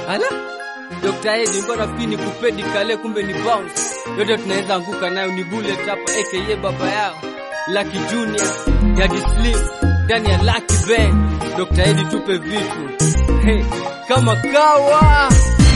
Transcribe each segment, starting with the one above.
Ala, Dr. Edi nilikuwa nafikiri ni kupedi kale, kumbe ni bounce. Yote tunaweza anguka nayo, ni bullet hapa, aka baba yao Lucky Junior, Daddy Slim ndani ya Lucky Band. Dr. Edi tupe vitu hey, kama kawa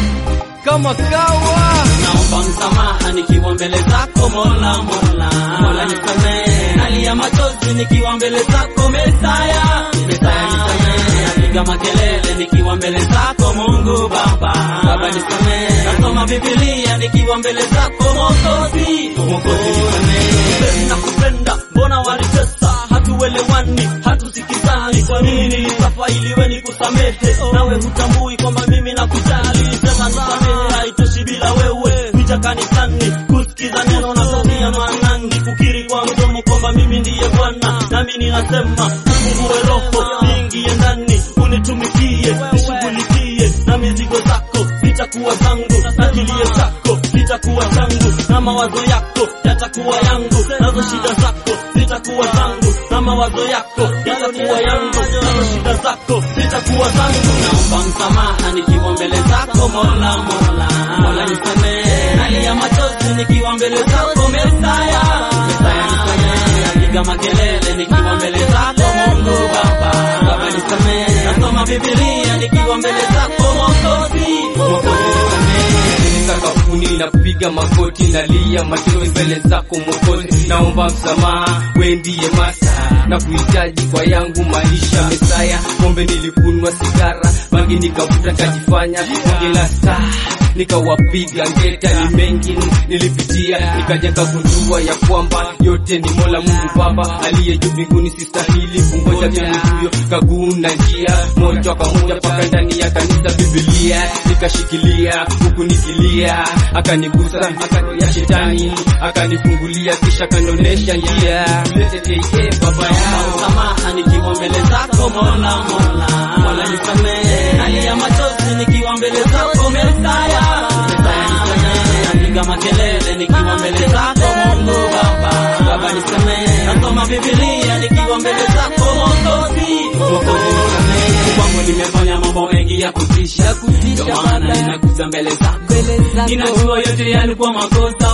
kama kawa naomba msamaha nikiwa mbele zako Mola, Mola, Mola nisamehe, nalia machozi nikiwa mbele zako Mesaya, Mesaya nisamehe, napiga makelele nikiwa mbele zako Mungu Baba, Baba nisamehe, nasoma Biblia nikiwa mbele zako Mwokozi, Mwokozi nisamehe, nakupenda mbona walitesa, hatuelewani, hatusikizani, kwa nini nilisafa iliwe nikusamehe, nawe hutambui kwamba mimi nakujali, sema nisamehe, haitoshi bila wewe kuja kanisani kusikiza neno na tabia maanani kukiri kwa mdomo kwamba mimi ndiye Bwana, nami ninasema fungue roho niingie ndani, unitumikie, nishughulikie na mizigo zako zitakuwa zangu, na kilio chako kitakuwa changu, na mawazo yako yatakuwa yangu, nazo shida zako zitakuwa zangu, na mawazo yako yatakuwa yangu, nazo shida zako zitakuwa zangu. Naomba msamaha nikiwa mbele zako Mola, Mola, Mola nisamehe, nalia machozi nikiwa mbele zako Mesaya, Mesaya nisamehe, napiga makelele nikiwa mbele zako Mungu Baba, Baba nisamehe, nasoma Biblia nikiwa mbele zako Mwokozi, Mwokozi nisamehe. sakafuni napiga magoti nalia machozi mbele zako Mwokozi, naomba msamaha, we ndiye masa na kuhitaji kwa yangu maisha. Mesaya, pombe nilikunwa, sigara bangi nikavuta, nikajifanya bonge la star, nikawapiga ngeta, ni mengi nilipitia, nikaja kagundua ya kwamba yote ni Mola Mungu Baba aliye juu mbinguni, sistahili kungoja tena huyo kaguna njia moja kwa moja mpaka ndani ya kanisa Biblia nikashikilia huku nikilia, akanigusa akano ya shetani akanifungulia, kisha akanionyesha njia Lete baba yao Samaha nikiwa mbele zako Mola, Mola, Mola nisamehe, nalia machozi nikiwa mbele zako Mesaya, Mesaya nisamehe, napiga makelele nikiwa mbele zako Mungu Baba, Baba nisamehe, nasoma Biblia nikiwa mbele zako Mwokozi, Mwokozi nisamehe, kwangu nimefanya mambo mengi ya kutisha, ndio maana ninakuja mbele zako, ninajua yote yalikuwa makosa,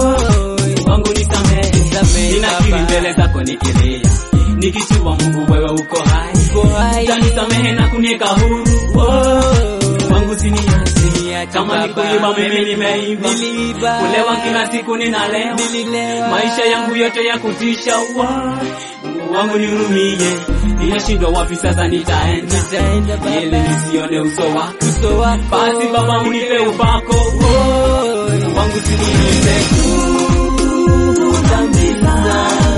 wow, wangu nisamehe, ninakiri mbele zako nikilia nikijua Mungu wewe uko hai, utanisamehe na kuniweka huru. Wow, wangu siniache, kama nikuiba mimi nimeiba, kulewa kila siku ninalewa, maisha yangu yote ya kutisha. Wow, Mungu wangu nihurumie, ninashindwa wapi sasa nitaenda, ili nisione uso wako. Basi Baba unipe upako, Wow, Mungu wangu siniache dhambi zangu